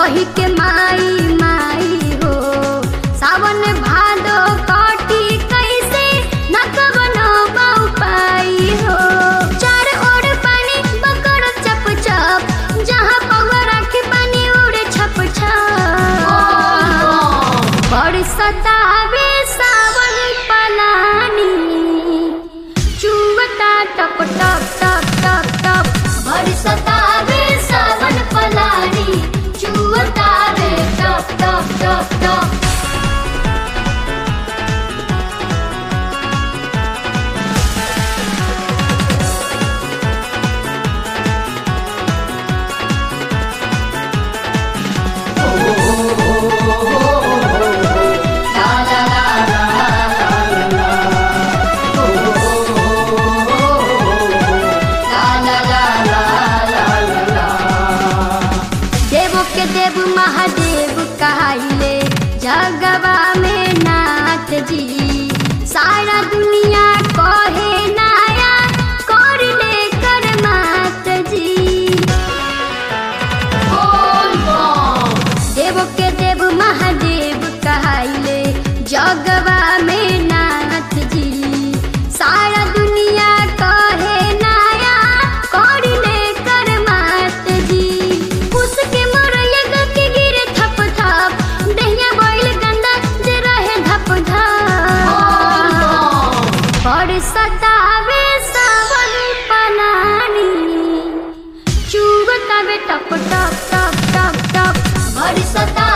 कही के माई माई हो सावन भादो काटी कैसे न कवनो बाऊ पाई हो चार ओर पानी बकर चप चप जहाँ पगवा राखी पानी उड़े छप छप बरसतावे सावन पलानी चुवता टप टप टप टप टप बरसतावे सावन पलानी चुवतावे टप टप टप टप देवो के देव महादेव कहाइले जगवा में नाथ जी सारा दुनिया कहे नाया कर ले कर मात जी देव के देव महादेव कहाइले जगवा में नाथ जी सारा दुनिया कहे नाया कर ले कर मात जी उसके मोरैया ग के गिरे थप थप दहिया बोइल गंदा जे रहे धप धप पर सतावे सावन पलानी चुगतावे टप टप टप टप टप पर सता